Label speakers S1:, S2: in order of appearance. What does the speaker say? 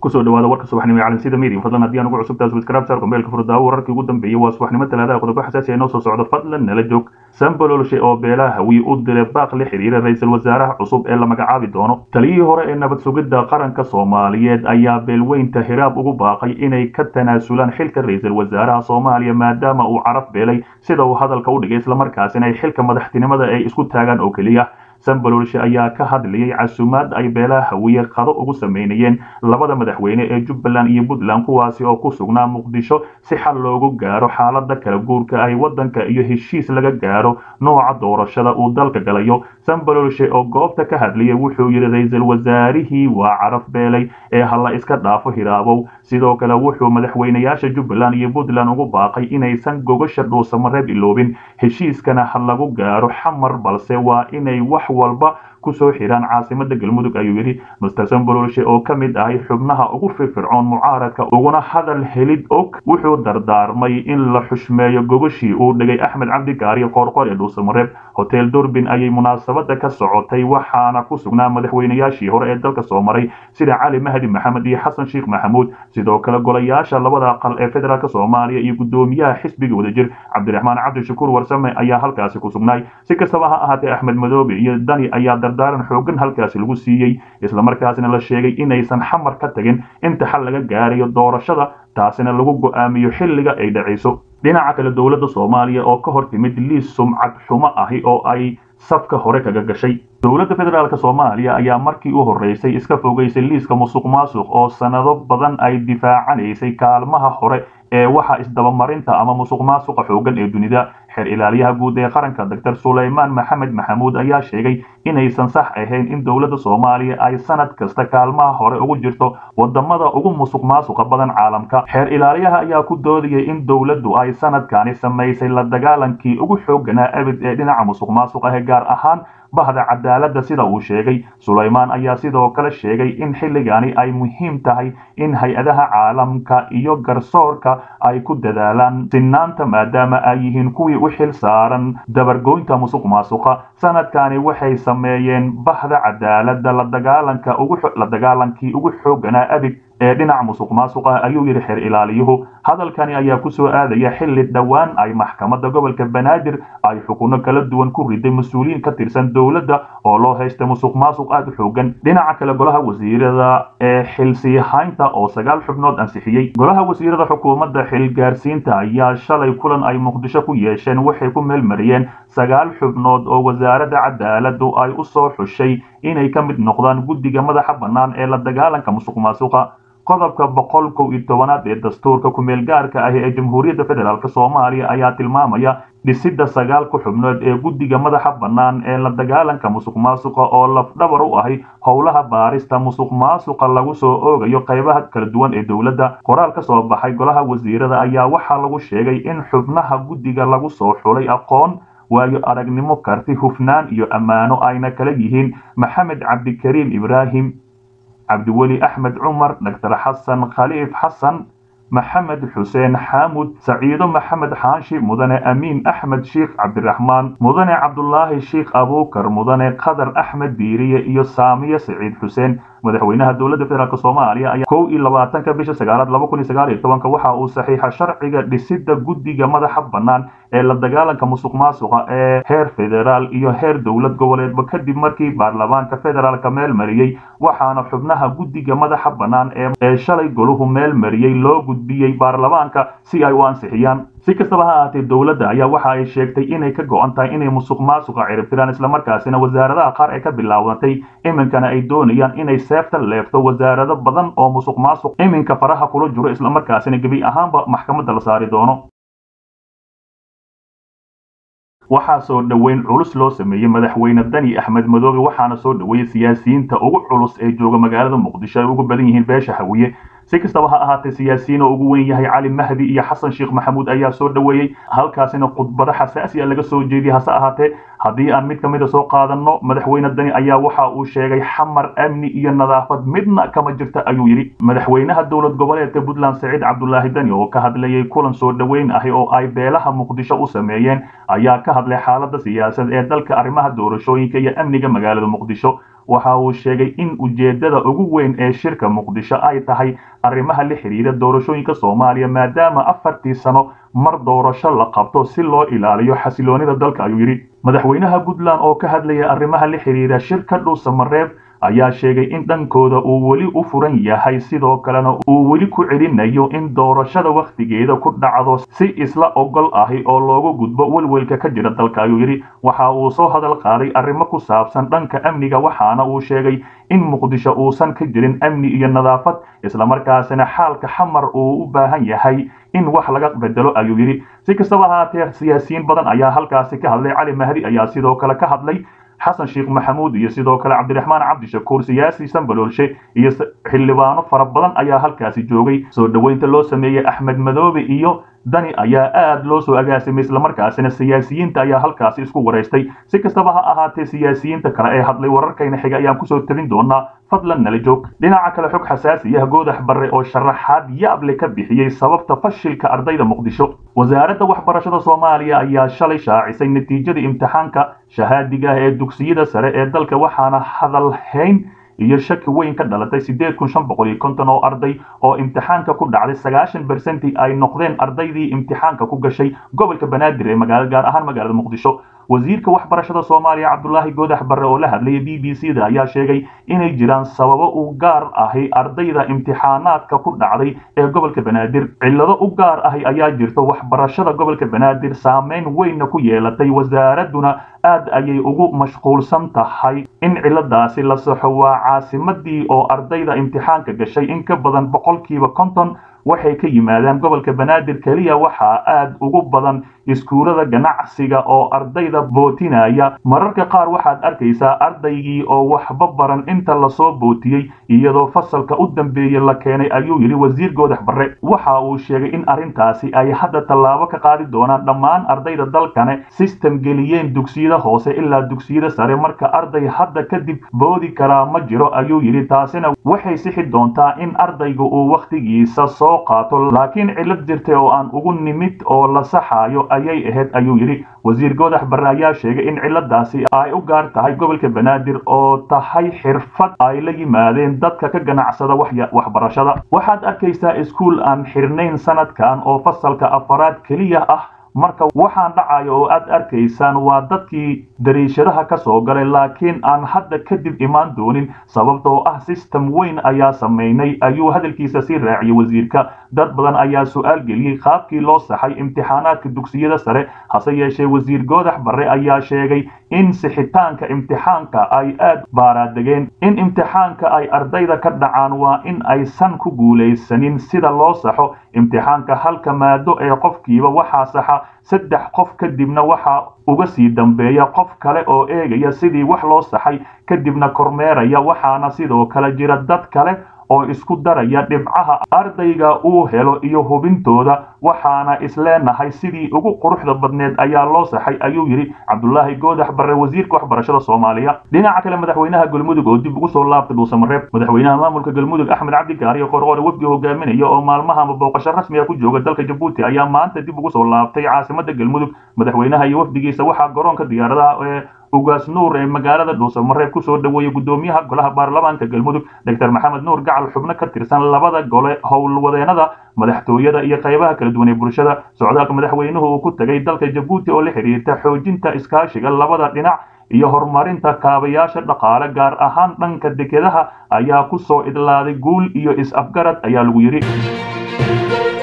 S1: kusoo dhawaada warka subaxnimo ee calansida media fadlan haddii aan ugu cusubtahay subscribe saar gombeelka furdaawo wararkii ugu dambeeyey waa subaxnimo talaadaha qodobo xasaasi ay noo soo socdo fadlan nala joog sambalolshe oo beelaha hawiye u diray baaq la xiriira ra-iisul wasaaraha cusub ee la magacaabi doono taliyihii hore ee nabad sugidda qaranka soomaaliyeed ayaa beelweynta hiraab ugu baaqay inay ka tanaasulaan xilka ra-iisul wasaaraha soomaaliya maadaama uu caraf beelay sida uu hadalka u dhigay islamarkaasina ay xilka madaxtinimada ay isku taagaan oo keliya sambalolshe ayaa ka hadlayay casuumaad ay beelaha hawiye qado ugu sameynayeen labada madaxweyne ee jubbaland iyo puntland kuwaasi oo ku sugnaa muqdisho si xal loogu gaaro xaalada kala guurka ay waddanka iyo heshiis laga gaaro nooca doorashada uu dalka galayo sambalolshe oo goobta ka hadlayay wuxuu yidhi ra-iisul wasaarihii waa caraf beelay ee hala iska dhaafo hiraabow sidoo kale wuxuu madaxweynayaasha jubbaland iyo puntland ugu baaqay inaysan gogasha dhuusamareeb iloobin heshiiskana ha lagu gaaro xamar balse waa inay wax walba kusoo xiraan caasimada galmudug ayuu yidhi master sambololshe oo ka mid ahay xubnaha ugu firfircoon mucaaradka uguna hadal helid og wuxuu dardaarmay in la xushmeeyo gogashii uu dhigay axmed cabdi gaariyo qoorqoor ee dhuusamareeb hotel durbin ayay munaasabada ka socotay waxaana ku sugnaa madaxweynayaashii hore ee dalka soo maray sida cali mahdi maxamed iyo xasan sheekh maxamuud sidoo kale golayaasha labada aqal ee federaalk soomaaliya iyo gudoomiyaha xisbiga wadajir cabdiraxmaan cabdishakuur warsame ayaa halkaasi ku sugnaay si kastaba ha ahaatee axmed madoobe iyo dani ayaa dardaaran xoogan halkaasi lagu siiyey islamarkaasina la sheegay inaysan xamar ka tagin inta xal laga gaarayo doorashada taasina lagu go'aamiyo xilliga ay dhacayso dhinaca kale dowladda soomaaliya oo ka hor timid liis sumcad xumo ahi oo ay safka hore kaga gashay dowladda federaalk soomaaliya ayaa markii u horreysay iska fogeysay liiska musuq maasuq oo sannado badan ay difaacanaysay kaalmaha hore ee waxa isdabamarinta ama musuq maasuqa xoogan ee dunida xeer ilaaliyaha guud ee qaranka doctor sulaymaan maxamed maxamuud ayaa sheegay inaysan sax ahayn in dowladda soomaaliya ay sanad kasta kaalmaha hore ugu jirto wadamada ugu musuq maasuqa badan caalamka xeer ilaaliyaha ayaa ku doodayay in dowladdu ay sanadkani samaysay la dagaalankii ugu xooganaa abid ee dhinaca musuq maasuqa ee gaar ahaan bahda cadaaladda sida uu sheegay sulaymaan ayaa sidoo kale sheegay in xilligani ay muhiim tahay in hay-adaha caalamka iyo garsoorka ay ku dadaalaan sinaanta maadaama ay yihiin kuwii u xil saaran dabargoynta musuq maasuqa sanadkani waxay sameeyeen bahda cadaaladda la dagaalanka la dagaalankii ugu xooganaa abig ee dhinaca musuq maasuqa ayuu yidhi xeer ilaaliyuhu hadalkani ayaa ku soo aadaya xilli dhowaan ay maxkamadda gobolka banaadir ay xukuno kala duwan ku riday mas-uuliyiin ka tirsan dowladda oo loo haysta musuq maasuq aada u xoogan dhinaca kale golaha wasiirada ee xilsiihaynta oo sagaal xubnood ansixiyey golaha wasiirada xukuumadda xilgaarsiinta ayaa shalay kulan ay muqdisho ku yeesheen waxay ku meelmariyeen sagaal xubnood oo wasaaradda cadaaladdu ay u soo xushay inay ka mid noqdaan guddiga madaxa bannaan ee la dagaalanka musuq maasuqa qodobka boqol kow iyo tobanaad ee dastuurka ku-meel gaarka ah ee jamhuuriyadda federaalk soomaaliya ayaa tilmaamaya dhisidda sagaal ku xubnood ee guddiga madaxa bannaan ee la dagaalanka musuq maasuqa oo lafdhabar u ahi howlaha baarista musuq maasuqa lagu soo oogayo qaybaha kala duwan ee dowladda qoraal ka soo baxay golaha wasiirada ayaa waxaa lagu sheegay in xubnaha guddiga lagu soo xulay aqoon waayo aragnimo karti hufnaan iyo ammaano ayna kala yihiin maxamed cabdikariim ibraahim cabdiweli axmed cumar doctor xasan khaliif xasan maxamed xuseen xaamud saciido maxamed xaashi mudane amiin axmed sheikh cabdiraxmaan mudane cabdulaahi sheikh abuukar mudane qadar axmed biiriye iyo saamiye saciid xuseen madaxweynaha dowladda federaalk soomaaliya ayaa kow iyo labaatanka bisha sagaalaad laba kun iyo sagaal iyo tobanka waxa uu saxiixa sharciga dhisidda guddiga madaxa bannaan ee la dagaalanka musuq maasuqa ee heer federaal iyo heer dowlad goboleedba kadib markii baarlamaanka federaalka meel mariyey waxaana xubnaha guddiga madaxa bannaan ee shalay goluhu meel mariyey loo gudbiyey baarlamaanka si ay u ansixiyaan si kastaba ha ahaatee dowladda ayaa waxa ay sheegtay inay ka go-an tahay inay musuq maasuqa ciribtiraan islamarkaasina wasaaradaha qaar ee ka bilaabatay iminkana ay doonayaan inay seefta leefto wasaarado badan oo musuq maasuq iminka faraha kula jiro islamarkaasina gebi ahaanba maxkamadda la saari doono waxaa soo dhoweyn culus loo sameeyey madaxweyne dani axmed madoobe waxaana soo dhoweeyey siyaasiyiinta ugu culus ee jooga magaalada muqdisho ay ugu badan yihiin beesha hawiye si kastaba ha ahaatee siyaasiyiin oo ugu weyn yahay cali mahdi iyo xasan sheekh maxamuud ayaa soo dhoweeyey halkaasina khudbado xasaasi a laga soo jeediyey hase ahaatee haddii aan mid ka mid a soo qaadanno madaxweyne dani ayaa waxa uu sheegay xamar amni iyo nadaafad midna kama jirta ayuu yidhi madaxweynaha dowlad goboleedka puntland saciid cabdulaahi dani oo ka hadlayay kulan soo dhoweyn ahi oo ay beelaha muqdisho u sameeyeen ayaa ka hadlay xaalada siyaasad ee dalka arrimaha doorashooyinka iyo amniga magaalada muqdisho waxa uu sheegay in ujeedada ugu weyn ee shirka muqdisho ay tahay arrimaha la xidhiira doorashooyinka soomaaliya maadaama afartii sano mar doorasho la qabto si loo ilaaliyo xasiloonida dalka ayuu yidhi madaxweynaha puntland oo ka hadlaya arrimaha la xidhiira shirka dhuusamareeb ayaa sheegay in dhankooda uu weli u furan yahay sidoo kalena uu weli ku celinayo in doorashada wakhtigeeda ku dhacdo si isla ogol ahi oo loogu gudbo welwelka ka jira dalka ayuu yidhi waxa uu soo hadal qaaday arrimo ku saabsan dhanka amniga waxaana uu sheegay in muqdisho uusan ka jirin amni iyo nadaafad islamarkaasina xaalka xamar uu u baahan yahay in wax laga bedelo ayuu yidhi si kastaba ahaatee siyaasiyiin badan ayaa halkaasi ka hadlay cali mahdi ayaa sidoo kale ka hadlay xasan sheekh maxamuud iyo sidoo kale cabdiraxmaan cabdishakuur siyaasi sambaloolshe iyo xildhibaano fara badan ayaa halkaasi joogay soo dhoweynta loo sameeyey axmed madoobe iyo dani ayaa aad loo soo agaasimay islamarkaasina siyaasiyiinta ayaa halkaasi isku waraystay si kastaba ha ahaatee siyaasiyiinta kale ee hadlay wararkayna xiga ayaan kusoo tabin doonaa fadlan nala joog dhinaca kale xog xasaasiyah goodax barre oo sharaxaad yaable ka bixiyey sababta fashilka ardayda muqdisho wasaaradda waxbarashada soomaaliya ayaa shalay shaacisay natiijada imtixaanka shahaadiga ah ee dugsiyada sare ee dalka waxaana hadalhayn iyo shaki weyn ka dhalatay siddeed kun shan boqol iyo konton oo arday oo imtixaanka ku dhacday sagaashan bersenti ay noqdeen ardaydii imtixaanka ku gashay gobolka banaadir ee magaala gaar ahaan magaalada muqdisho wasiirka waxbarashada soomaaliya cabdulaahi goodax barre oo la hadlayay b b c da ayaa sheegay inay jiraan sababo u gaar ahi ardayda imtixaanaadka ku dhacday ee gobolka banaadir cillado u gaar ahi ayaa jirta waxbarashada gobolka banaadir saameyn weynna ku yeelatay wasaaradduna aad ayay ugu mashquulsan tahay in cilladaasi la saxo waa caasimadii oo ardayda imtixaanka gashay in ka badan boqolkiiba konton waxay ka yimaadaan gobolka banaadir keliya waxaa aad ugu badan iskuulada ganacsiga oo ardayda bootinaya mararka qaar waxaad arkaysaa ardaygii oo waxba baran inta lasoo bootiyey iyadoo fasalka u dambeeyey la keenay ayuu yidhi wasiir goodax barre waxa uu sheegay in arrintaasi ay hadda tallaabo ka qaadi doonaan dhammaan ardayda dalkane sistem geliyeen dugsiyada hoose ilaa dugsiyada sare marka arday hadda kadib boodi karaa ma jiro ayuu yidhi taasina waxay sixi doontaa in ardayga uu wakhtigiisa soo qaato laakiin cillad jirtay oo aan ugu nimid oo la saxaayo ayay ahayd ayuu yidhi wasiir goodax barre ayaa sheegay in cilladaasi ay u gaar tahay gobolka banaadir oo tahay xirfad ay la yimaadeen dadka ka ganacsada waxbarashada waxaad arkaysaa iskuul aan xirnayn sanadkan oo fasalka afaraad keliya ah marka waxaan dhacayo oo aad arkaysaan waa dadkii dariishadaha ka soo galay laakiin aan hadda kadib imaan doonin sababtoo ah sistem weyn ayaa samaynay ayuu hadalkiisa sii raaciyay wasiirka dad badan ayaa su-aal geliyey qaabkii loo saxay imtixaanaadka dugsiyada sare hase yeeshee wasiir goodax barre ayaa sheegay in sixitaanka imtixaanka ay aad baaraadegeen in imtixaanka ay ardayda ka dhacaan waa in aysan ku guulaysanin sida loo saxo imtixaanka halka maado ee qofkiiba waxaa saxa saddex qof kadibna waxaa uga sii dambeeya qof kale oo eegaya sidii wax loo saxay kadibna kormeeraya waxaana sidoo kale jira dad kale oo isku daraya dhibcaha ardayga uu helo iyo hubintooda waxaana isleenahay sidii ugu quruxda badneed ayaa loo saxay ayuu yidhi cabdulaahi goodax barre wasiirka waxbarashada soomaaliya dhinaca kale madaxweynaha galmudug oo dib ugu soo laabtay dhuusamareeb madaxweynaha maamulka galmudug axmed cabdi gaariyo qorqore wafdi hogaaminaya oo maalmahama booqasho rasmiga ku jooga dalka jabuuti ayaa maanta dib ugu soo laabtay caasimada galmudug madaxweynaha iyo wafdigiisa waxaa garoonka diyaaradaha ee ugaas nuur ee magaalada dhuusamareeb kusoo dhoweeyey gudoomiyaha golaha baarlamaanka galmudug doctor maxamed nuur gacal xubno ka tirsan labada gole howlwadeenada madaxtooyada iyo qaybaha kala duwan ee bulshada socdaalka madaxweynuhu uu ku tegay dalka jabuuti oo la xidhiirta xoojinta iskaashiga labada dhinac iyo horumarinta kaabayaasha dhaqaale gaar ahaan dhanka dekedaha ayaa ku soo idlaaday guul iyo is-afgarad ayaa lagu yidhi